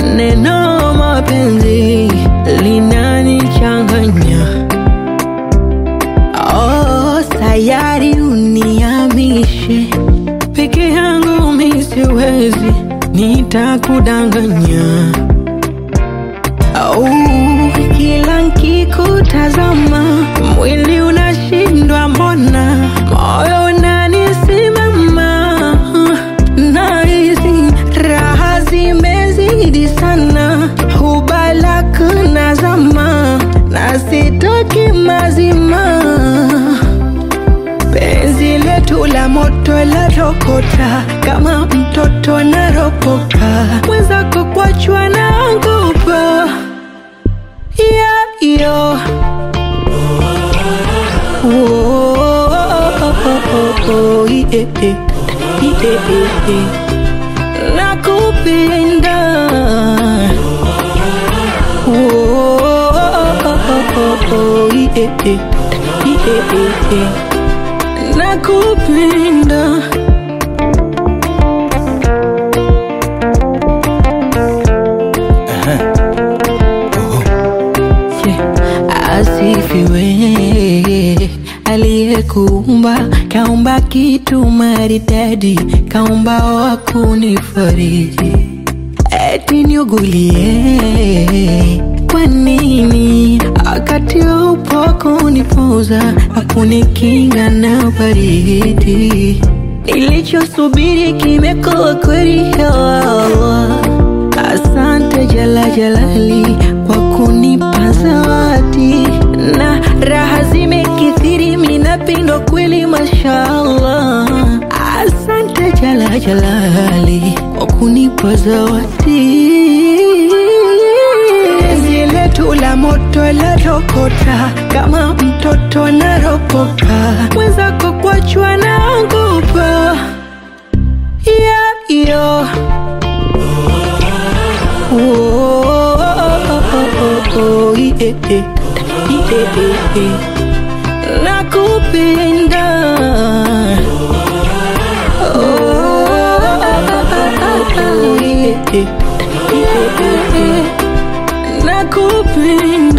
neno mapenzi linanichanganya. Oh, sayari uniamishe peke yangu mi siwezi, nitakudanganya. Oh, kila nkikutazama mwili unashindwa, mbona moyo unanisimama, nahisi raha zimezidi sana, hubalak nazama na sitoki mazima penzi letu la moto la rokota kama mtoto naropoka mwenzako kwachwa naogopa yeah, yo. Oh, oh, yeah, yeah. Yeah, yeah. nakupenda Oh, yeah, yeah. Yeah, yeah. nakupenda Yeah. asifiwe aliyekuumba kaumba kitu maridadi kaumba wa kunifariji eti niugulie kwa nini wakati upo kunipoza akunikinga na baridi nilichosubiri kimekuwa kweli ya Allah asante jala jalali kwa kunipa zawadi na raha zimekithiri minapindwa kweli mashallah asante jala jalali kwa kunipa zawadi penzi letu la moto la rokota kama mtoto naropoka mwenzako kwachwa naogopa yeah, yo. Oh, oh, oh, oh, yeah, yeah. Yeah, yeah. nakupenda Oh, yeah, yeah. Yeah, yeah. nakupenda